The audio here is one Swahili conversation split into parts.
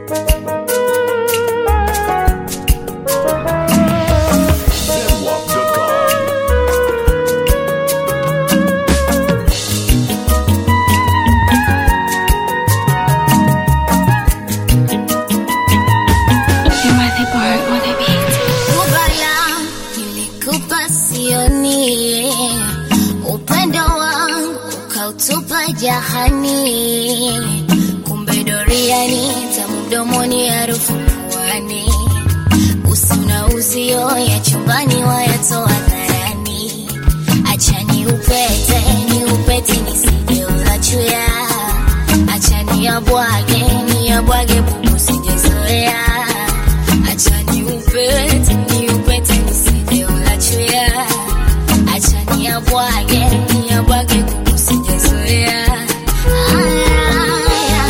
Kubala nilikupa sioni, upendo wangu ukautupa jahani, kumbe doriani tamu mdomoni, harufu puani, usi na uzio ya chumbani wayatoa dharani, acha ni upete ni upete nisije ulachuya, acha ni abwage ni abwage bubu sijezoea acha ni upete ni upete nisije ulachuya, acha ni abwage ni abwage bubu sijezoea Aya, aya,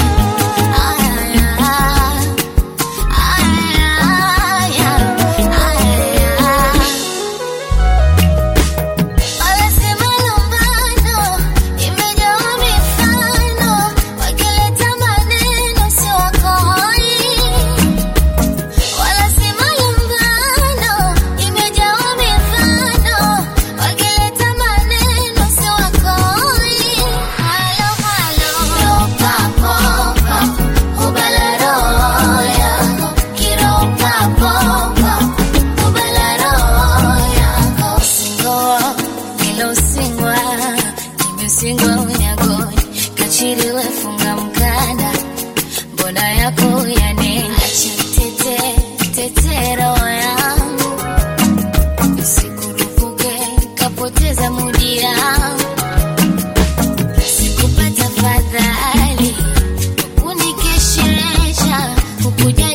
aya, aya. Wanasema lumbano imejawa mifano, wakileta maneno si wakoi. Wanasema lumbano imejawa mifano, wakileta maneno si wakoi. Halo, halo. Ropa, kubala roho yako. Kiropa, popa, kubala roho yako. Singoa, hilo singwa, nimesingwa unyagoni, kachiliwe funga mkanda, mbona yako yanena, acha tete, tete roho yangu, sikurupuke, kapoteza mudi yangu, sikupata fadhali, kunikesheresha, ukuja